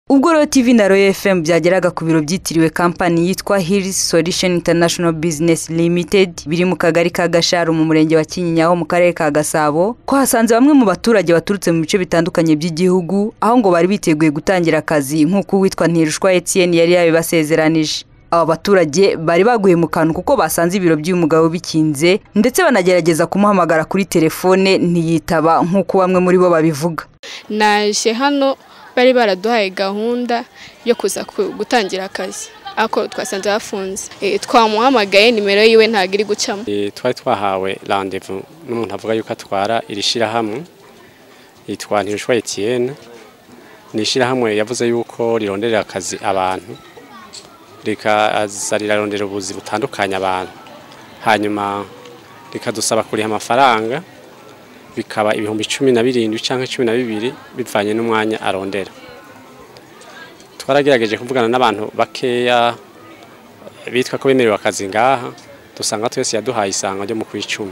ubwo rero tv na royal fm byageraga ku biro byitiriwe kampani yitwa hills solution international business limited biri mu kagari ka gasharu mu murenge wa kinyinya ho mu karere ka gasabo ko hasanze bamwe mu baturage baturutse mu bice bitandukanye by'igihugu aho ngo bari biteguye gutangira akazi nk'uko uwitwa ntirushwa etienne yari yabibasezeranije aba baturage bari baguye mu kantu kuko basanze ibiro by'umugabo bikinze ndetse banagerageza kumuhamagara kuri telefone ntiyitaba nk'uko bamwe muri bo babivuga naje hano bari baraduhaye gahunda yo kuza gutangira akazi ako twasanze bafunze twamuhamagaye nimero yiwe ntabwo iri gucamo twari twahawe randevu n'umuntu avuga yuko atwara iri shyirahamwe yitwa ntirushwa etiyene ni ishyirahamwe yavuze yuko rironderera akazi abantu rikaza rirarondera ubuzi butandukanye abantu hanyuma rikadusaba kuriha amafaranga bikaba ibihumbi cumi na birindwi cyangwa cumi na bibiri bivanye n'umwanya arondera twaragerageje kuvugana n'abantu bakeya bitwa ko bemerewe akazi ngaha dusanga twese yaduhaye isanga ryo mu kwicumi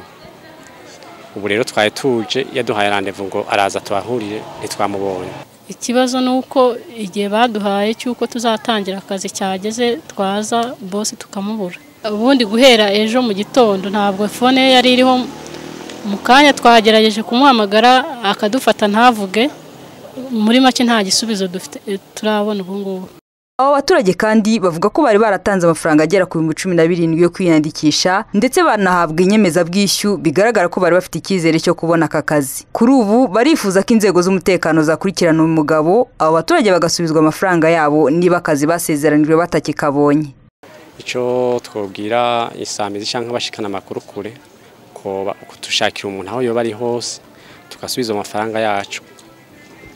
ubu rero twari tuje yaduhaye randevu ngo araza tubahurire ntitwamubonye ikibazo ni uko igihe baduhaye cy'uko tuzatangira akazi cyageze twaza bosi tukamubura ubundi guhera ejo mu gitondo ntabwo fone ye yari iriho mu kanya twagerageje kumuhamagara akadufata ntavuge muri make nta gisubizo dufite turabona ubungubu aba baturage kandi bavuga ko bari baratanze amafaranga agera ku bihumbi cumi na birindwi yo kwiyandikisha ndetse banahabwa inyemezabwishyu bigaragara ko bari bafite icyizere cyo kubona aka kazi kuri ubu barifuza ko inzego z'umutekano zakurikirana uyu mugabo aba baturage bagasubizwa amafaranga yabo niba akazi basezeranijwe batakikabonye icyo twabwira isamizi cyangwa abashikana amakuru kure kudushakira umuntu aho yoba ari hose tugasubiza amafaranga yacu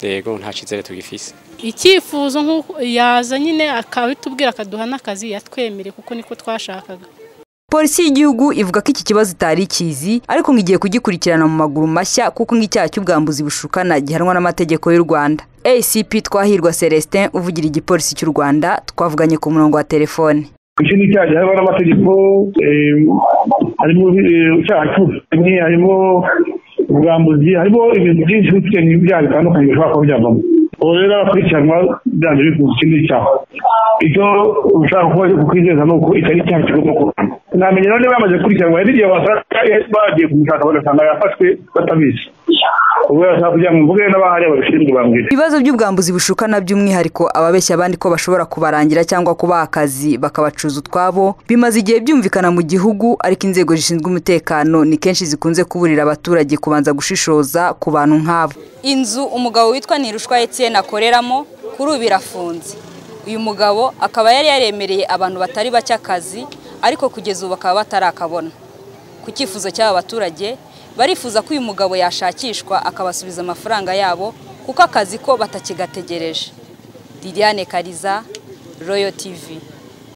yego nta kizere tugifise icyifuzo yaza nyine akabitubwira akaduha n'akazi yatwemere kuko niko twashakaga polisi y'igihugu ivuga ko iki kibazo itari ikizi ariko ngo igiye kugikurikirana mu maguru mashya kuko nk'icyaha cy'ubwambuzi bushukana gihanwa n'amategeko y'u rwanda acp twahirwa celestin uvugira igipolisi cy'u rwanda twavuganye ku murongo wa telefone icyo ni icyaha gihanwa n'amategeko harimo icyaha cy'ubusamyi harimo ubwambuzi harimo ibintu byinshi bifite n'ibyaha bitandukanye bishobora kuba byavamo ubu rero abakurikiranwa byanze bikunze ikindi cyaha icyo ushaka kuba kukwizeza ni uko itari icyaha kigomba kurwanya namenye none bamaze gukurikiranwa hari igihe wasanga bagiye kumushaka bagasanga yafashwe batabizi ubwo yashaka kugira ngo mvuge n'abahari babishinzwe bambwire ibibazo by'ubwambuzi bushukana by'umwihariko ababeshya abandi ko bashobora kubarangira cyangwa kubaha akazi bakabacuza utwabo bimaze igihe byumvikana mu gihugu ariko inzego zishinzwe umutekano ni kenshi zikunze kuburira abaturage kubanza gushishoza ku bantu nk'abo inzu umugabo witwa ntirushwa etienne akoreramo kuri ubu irafunze uyu mugabo akaba yari yaremereye abantu batari bake akazi ariko kugeza ubu bakaba batarakabona ku cyifuzo cy'aba baturage barifuza ko uyu mugabo yashakishwa akabasubiza amafaranga yabo kuko akazi ko batakigategereje liliane kariza royo tivi